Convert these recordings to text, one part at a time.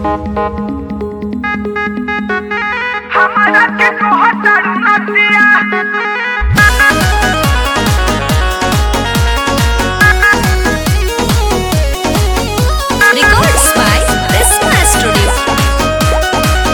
हमरा के कहतारू नदिया Records by Prisma Studio.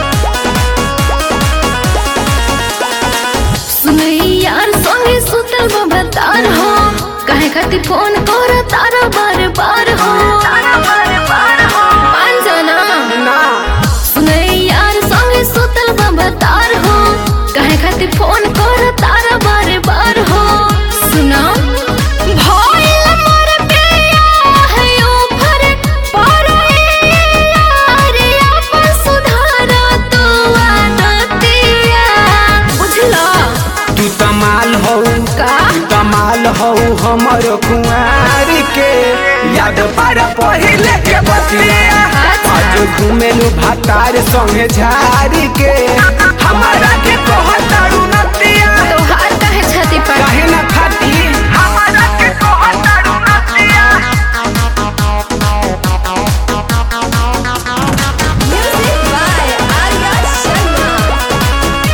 सुनैयार संगे सुतल बबतार हो काहे खातिर फोन कर तारा बार बार हो तारा बार बार हो अंजना ना सुनैयार संगे सुतल बबतार हो काहे खातिर फोन कर तारा बार बार हो सुना भइल मोर पिया है ओफर पर यार अपन सुधार तू आदतिया बुझला तू तमाल हो का? तू तमाल हो हमर कुंवार के याद पारा पहिले के बतिया अच्छा। आज घुमेलू भातार संगे झारी के हमारा के कहतारू नतिया तोहार काहे छाती पर काहे न खाती हमरा के कहतारू नदिया Music by Arya Sharma.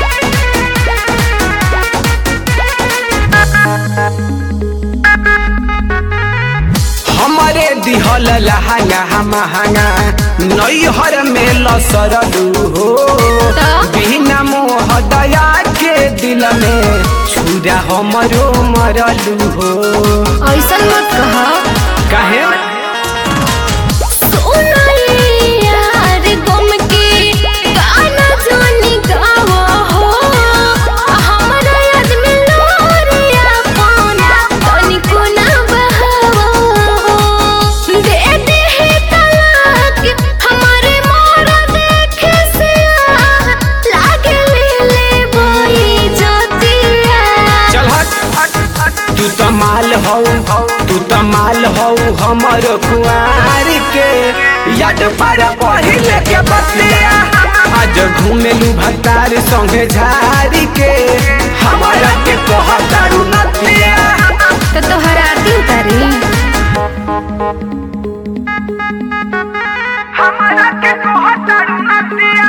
हमारे दिहल लहंगा महंगा नैहर में लसरलू हो तो? बिना मोह दया के दिल में छुरा हमरो मरलू हो ऐसन मत कह काहे यार गम के गाना जानी गावा हो हमरा याद में लोरिया पाना तनिको ना बहावा हो दे दे है तलाक हमारे मोरा देखे से लागे ले ले बोई जोतिया चल हट तू तो माल हो तू तो माल हो हमर कुआर के याद पारा पहिले के बतिया आज घुमेलू भतार संगे झारी के हमारा के कहतारू नतिया तो तोहर आरती उतारी हमरा के कहतारू नदिया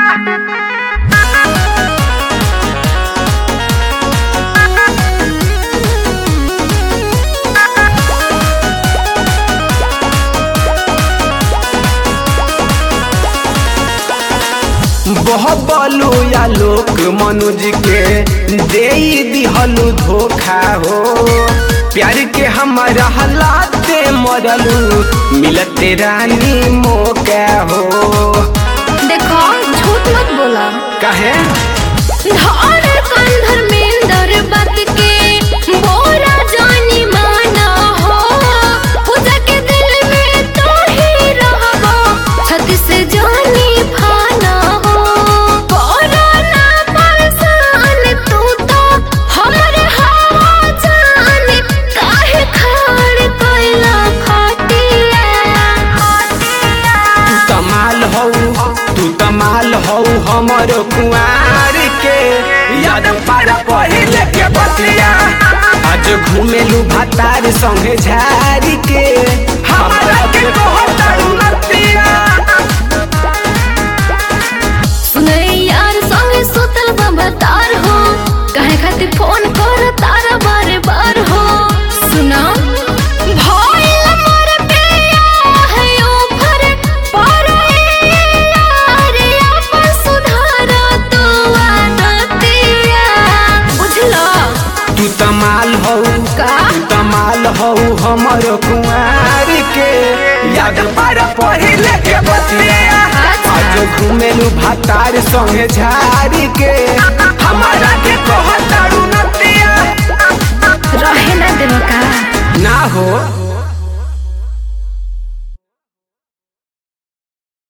बहबलू या लोक मनुज के दे दिहलू धोखा हो प्यार के हमारा हालाते मरलू मिलते रानी मौका हो देखो झूठ मत बोला कहे धर कंधर में दर बात के बोरा जानी माना हो पूजा के दिल में तो ही रहबो छत से जानी फाना हो कोरोना परेशान तू तो हमरे हवा जान काहे खाड़ कोइला खाटिया तू तमाल हो तू तमाल हो हमर कुआर के याद पारा पहिले के बतिया आज घुमेलू भातार संगे झारी के हमारा के कहतारू नतिया सुनैयार संगे सुतल बबतार हो काहे खातिर फोन कर तारा बार बार हो सुना भइल मोर पिया है ओफर पर यार अपन सुधार तू आदतिया बुझला तू तमाल हो का? तू तमाल हो हमर कुआर के याद पारा पहिले के बतिया अच्छा। आज घुमेलू भातार संगे झारी के हमारा के कहतारू नतिया रहे ना देव का ना हो